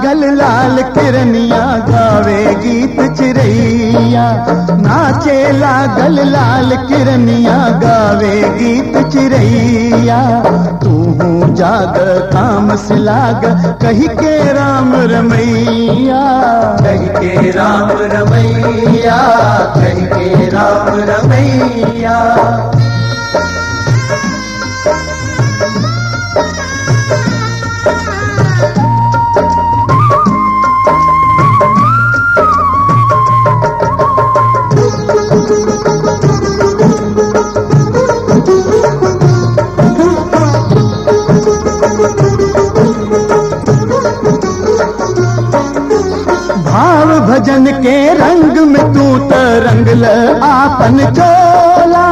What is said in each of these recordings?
लागल लाल किरनिया गावे गीत चिरैया नाचे लागल लाल किरनिया गावे गीत चिरैया तू जाग काम से लाग कही के राम रमैया कह के राम रमैया कह के राम रमैया भाव भजन के रंग में तू त रंगल आपन चोला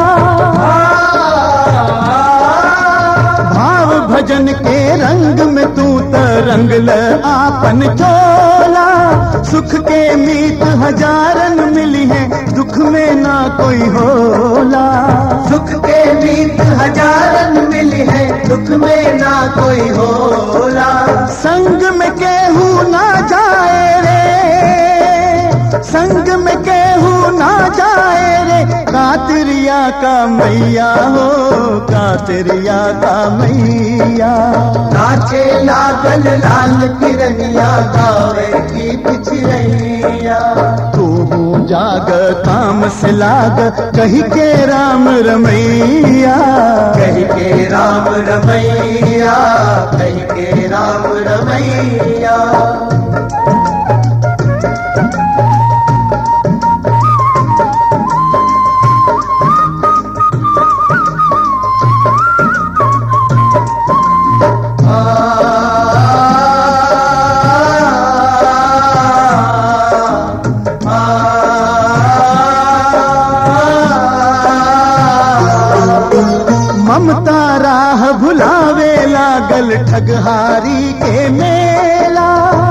भाव भजन के रंग में तू त रंगल आपन चोला सुख के मीत हजारन मिली है दुख में ना कोई होला सुख के मीत हजारन मिली है दुख में ना कोई होला संग में केहू ना जाए रे संग में केहू ना जाए रे कातिरिया का मैया हो कातिरिया का मैया नाचे लागल लाल किरनिया गावे गीत चिरैया तू जाग काम से लाग कही के राम रमैया कह के राम रमैया कह के राम रमैया ममता राह भुलावे लागल ठगहारी के मेला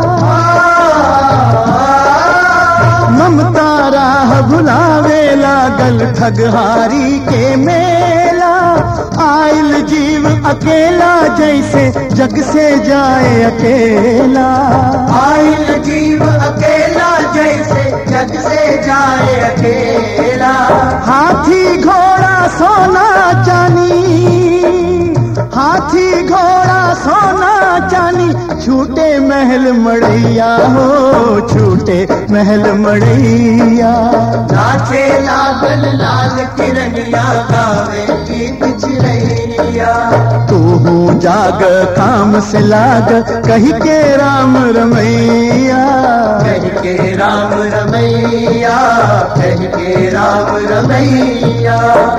ममता राह भुलावे लागल ठगहारी के मेला आयल जीव अकेला जैसे जग से जाए अकेला आयल जीव अकेला जैसे जग से जाए अकेला हाथी घोड़ा सोना चानी हाथी घोड़ा सोना चानी छूटे महल मड़ैया हो छूटे महल मड़ैया नाचे लागल लाल किरनिया गावे गीत चिरैया तू जाग काम से लाग कही के राम रमैया कह के राम रमैया कह के राम रमैया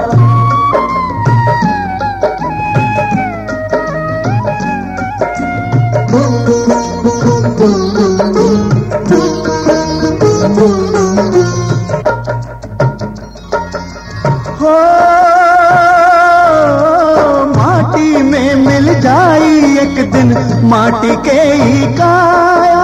हो माटी में मिल जाई एक दिन माटी के ही काया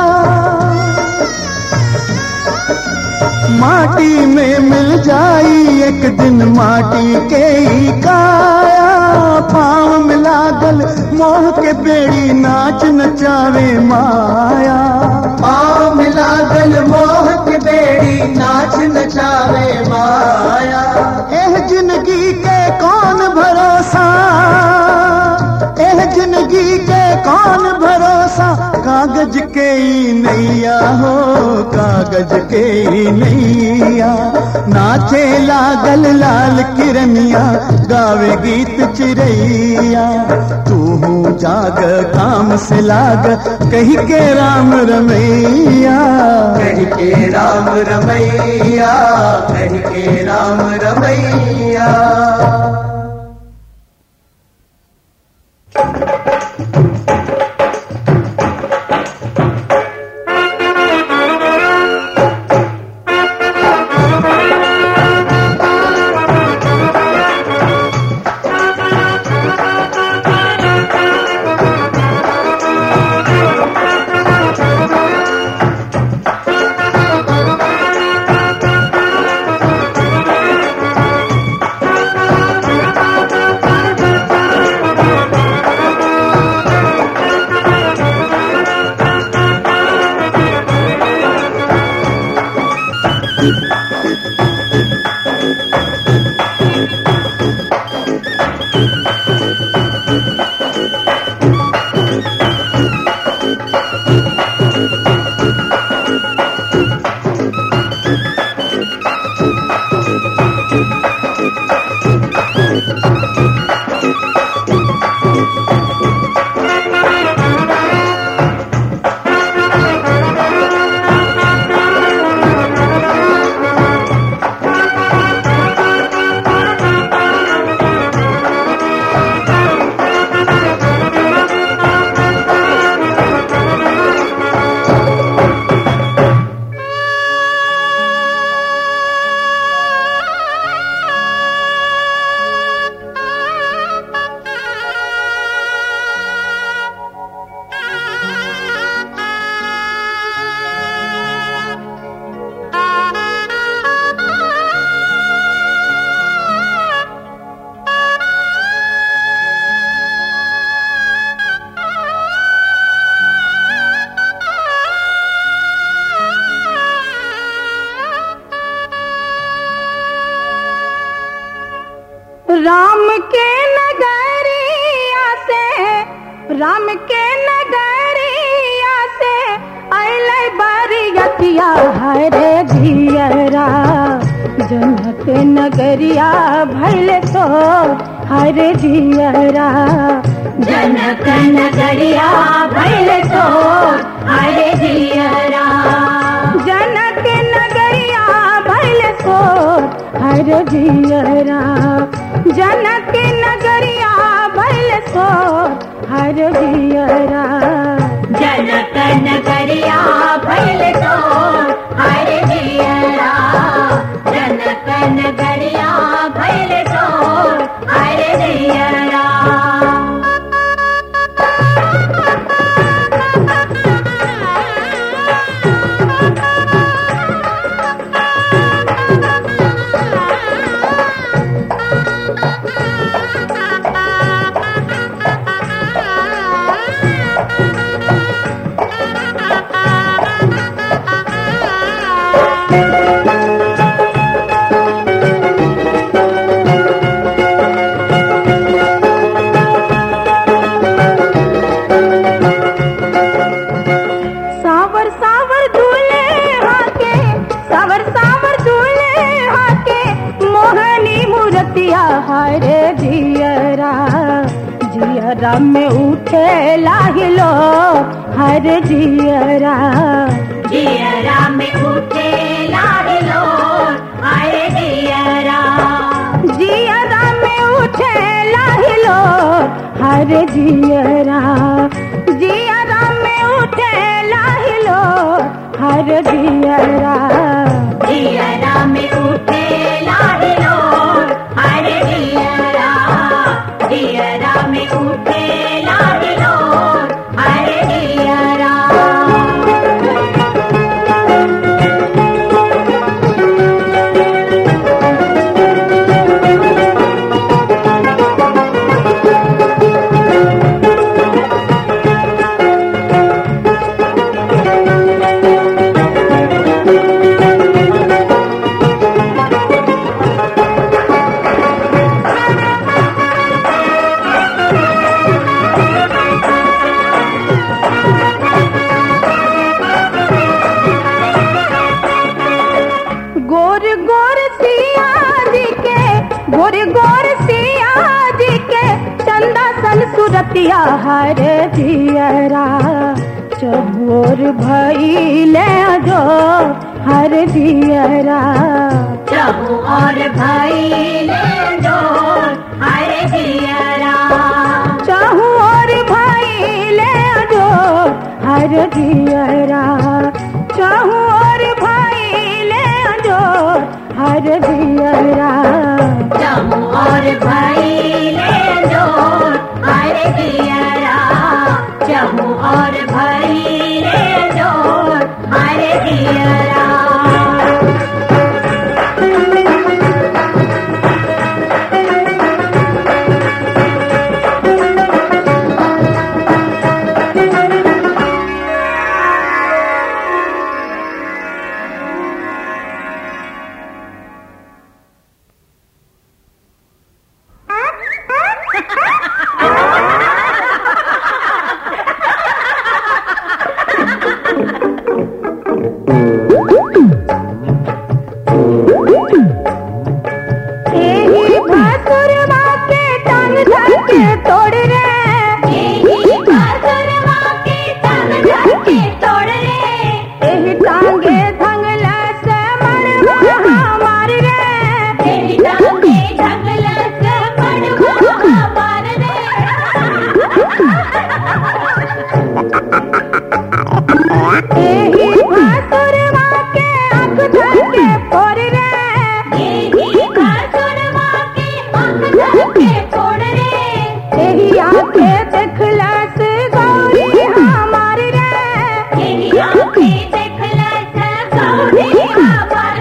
माटी में मिल जाई एक दिन माटी के ही काया पाँव में लागल मोह के बेड़ी नाच नचावे माया पाँव में लागल मोह के बेड़ी नाच नचावे माया एह जिंदगी के कौन भरोसा एह जिंदगी के कौन भरोसा कागज के ही नैया हो कागज के ही नैया नाचे लागल लाल किरनिया गावे गीत चिरैया तू जाग काम से लाग कही के राम रमैया कह के राम रमैया कह के राम रमैया राम के नगरिया से राम के नगरिया से अले बरियतिया हरे जियरा जनक नगरिया भैल तो हरे जियरा जनक नगरिया भैल तो हरे जियरा जनक नगरिया भैल तो हर जियरा जनक नगरिया भैल तो हर जियरा जनक नगरिया भैल तो हरे जियरा जनक नगरिया भैल तो हरे जियरा सावर सावर दूल्हे हाके सावर सावर दूल्हे हाके मोहनी मूर्तिया हरे जियरा जियरा में उठे लागिलो हर जियरा जियरा में उठे लाडलो हरे जियरा जियरा में उठे लागिलो हर जियरा जियरा में उठे लागिलो हर जियरा जियरा में उठे लाडलो हरे जियरा जियरा में उठे लाडलो हरे जियरा गोर गोर सिया जी के गोर गोर सिया जी के चंदा सन सुरतिया हर जियरा चबोर भैले जो हर जियरा प्रभु और भाई ले दो हरे जियरा चाहू और भैले जो हर जियरा चाहू और भैले जो हर जियरा प्रभु और भाई ले दो हरे जियरा प्रभु और भाई ले दो हरे जियरा एही टांगे धंगला से मड़वा हमार रे तेरी टांगे ढगला से मड़वा मार रे एही भासुरवा के आँख धर के फोड़ रे यही बासुरवा के आँख धके छोड़ रे एही आँखे देखला से गौरी हमार रे यही आँखें देखला से गौरी हमार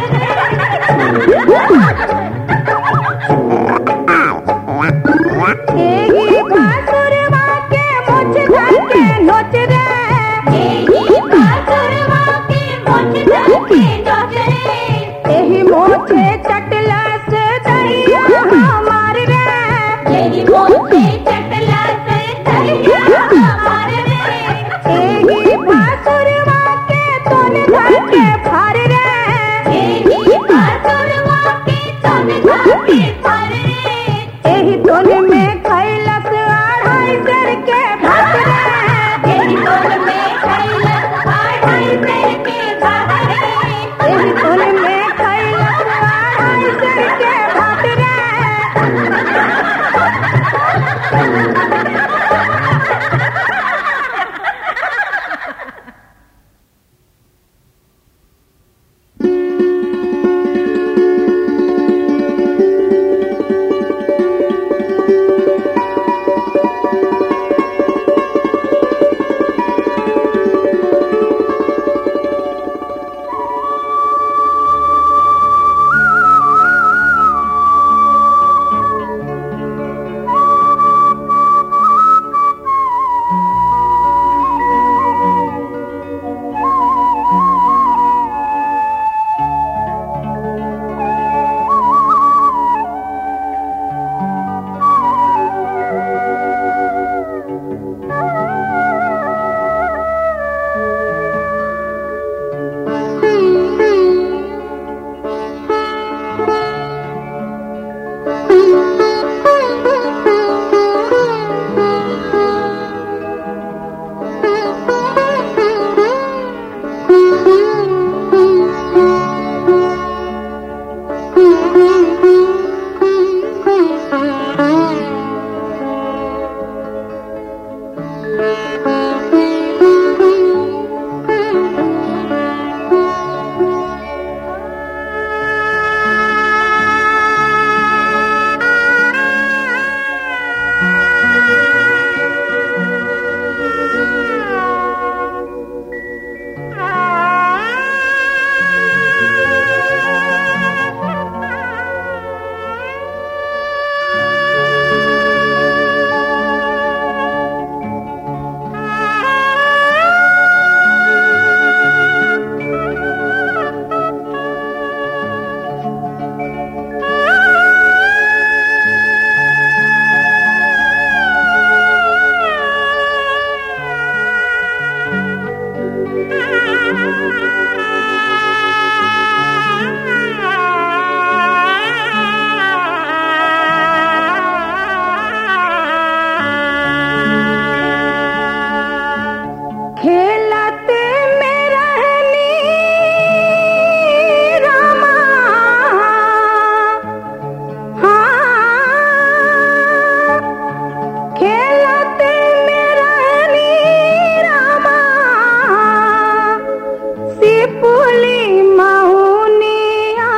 एही भासुरवा के मुझ धर के नोच रे यही बासुरवा के मुझ धके नोच रे एही मोछे चटला से दैया हमार रे यही मोटे चटला से दरिया हमार रे एही भासुरवा के तोन धर के फाड़ रे यही बासुरवा के तन धके फाड़ रे एही तोन में खैलस अढ़ाई सर के भात रे यही तोल में खैलस आढ़ाई सर के भात रे एही तोन में खैलस अढ़ाई सर के भात रे खेलते में रहनी रामा हाँ खेलते में रहनी रामा सिपुली महुनिया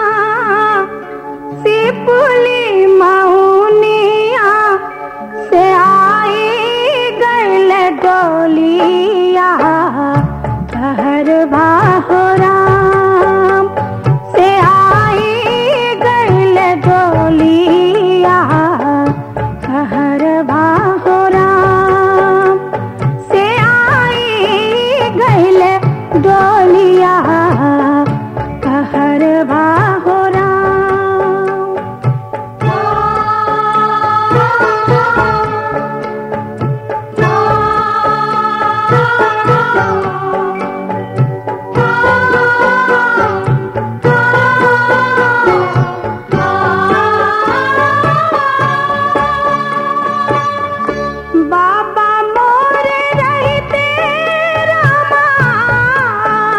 सिपुली महुनिया से आई गैल डोलिया कहर बाहो राम से आई गैल डोलिया कहर बाहो राम से आई गैल डोलिया कहर बाहो राम बाबा मोर रहते रामा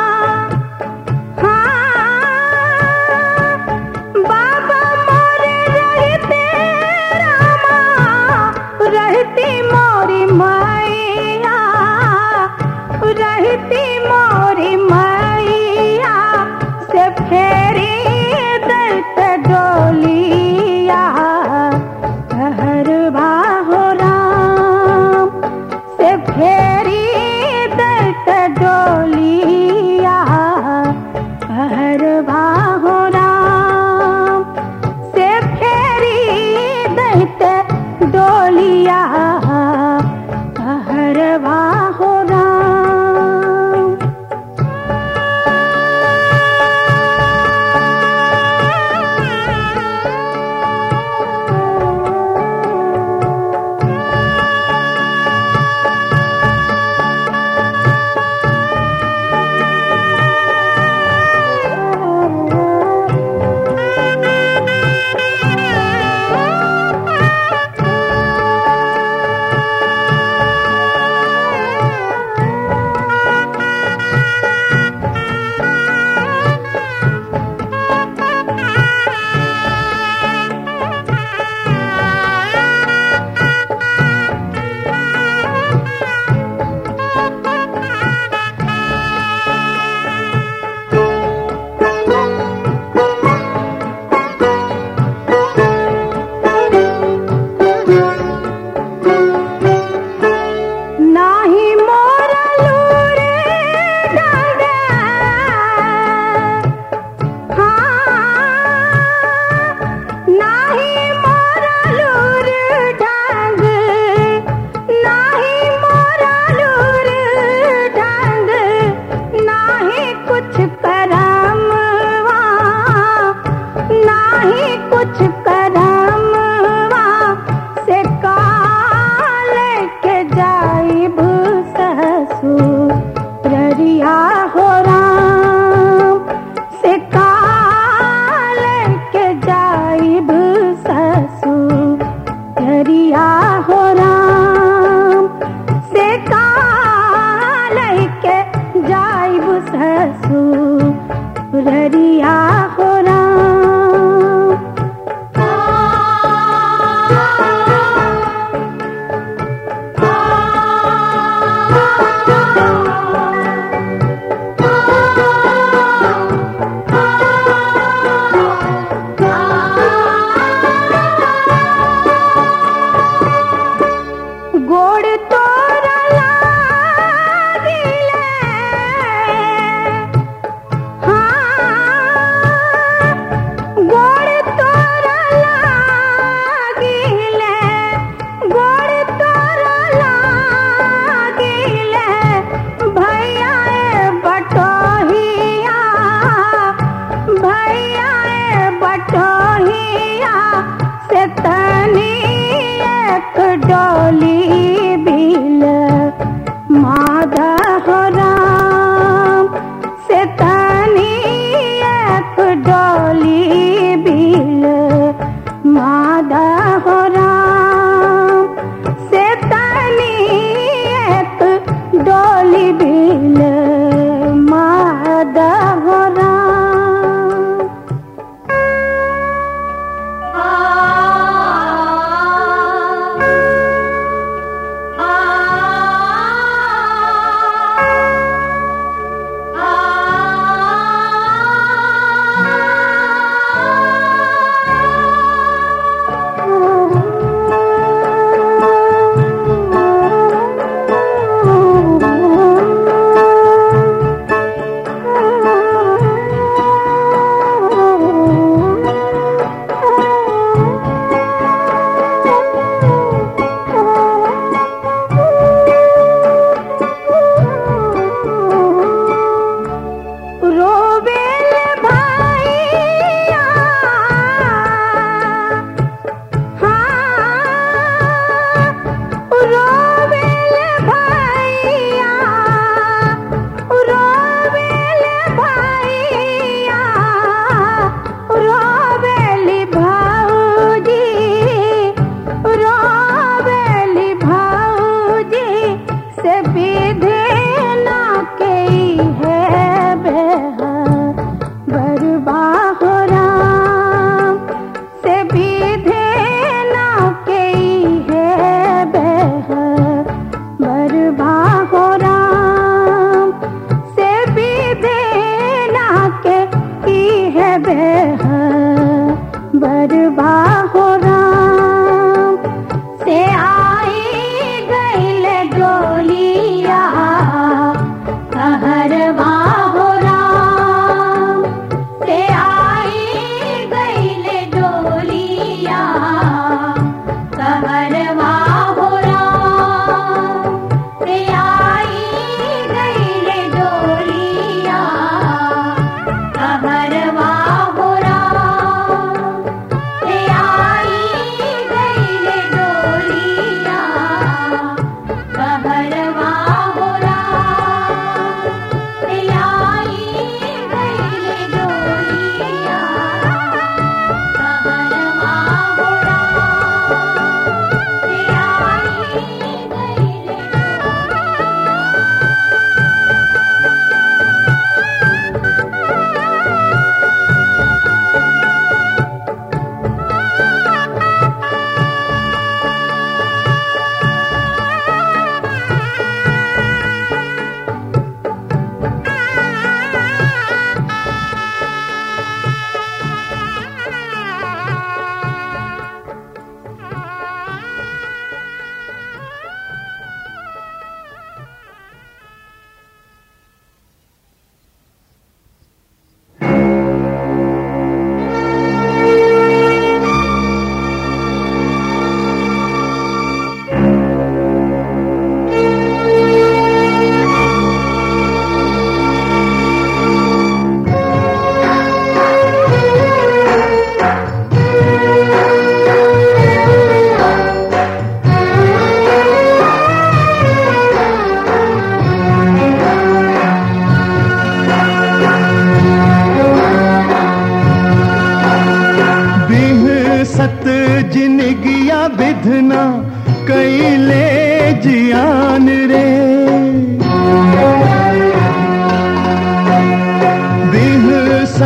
कुछ करमवा नाही कुछ करमवा से काल के जाइब ससुररिया हो राम से काल के जाइब ससुररिया हो राम से काल के जाइब ससुररिया हो राम गोड़ तोरा लागिले हाँ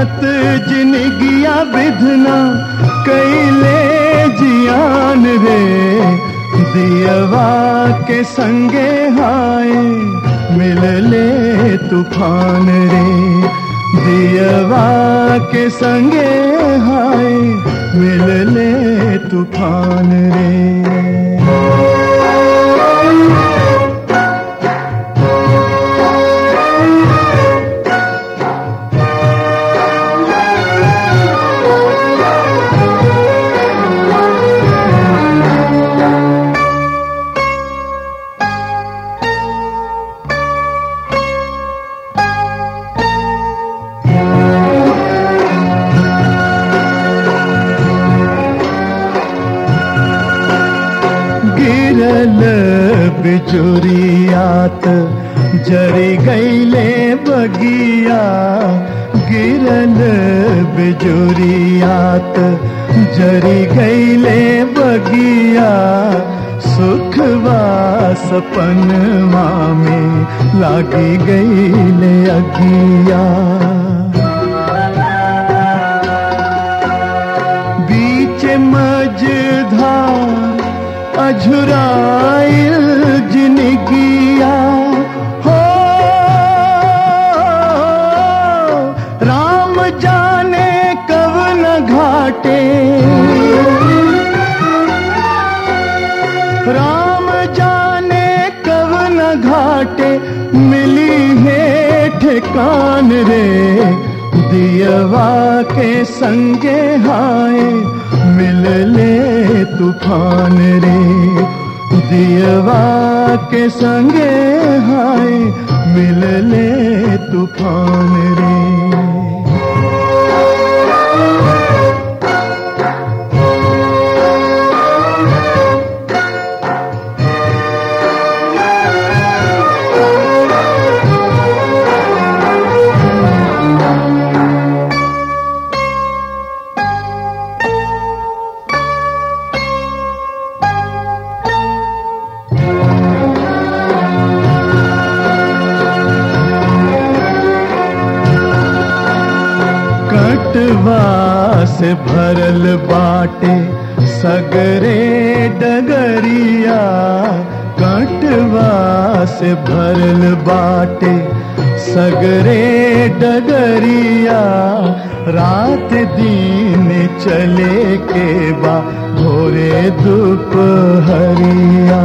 साथ जिनगिया विधना कैले जियान रे दियवा के संगे हाय मिल ले तूफान रे दियवा के संगे हाय मिल ले तूफान रे गिरल बिजुरियात जरी गईले बगिया गिरल बिजुरियात जरी गईले बगिया सुखवा सपनवा में लागी गईले अगिया बीच मझधार अझुराइल जिनगिया हो राम जाने कब न घाटे राम जाने कब न घाटे मिली है ठिकान रे दियवा के संगे हाय मिल ले तूफान रे दियवा के संगे हाय मिल ले तूफान रे कटवा से भरल बाटे सगरे डगरिया कटवा से भरल बाटे सगरे डगरिया रात दिन चले के बा भोरे दोपहरिया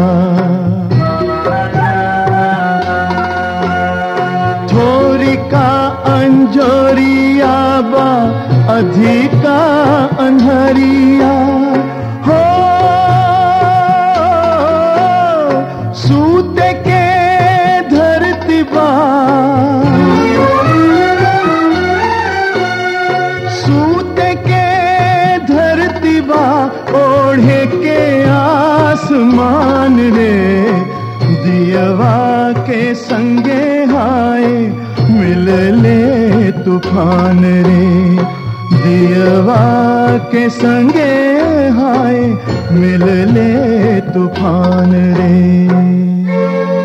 थोरी का अंजोरिया बा अधिका अनहरिया हो सूत के धरती बा सूत के धरती बा ओढ़े के आसमान रे दियवा के संगे हाय मिल ले तूफान रे दियवा के संगे हाय मिल ले तूफान रे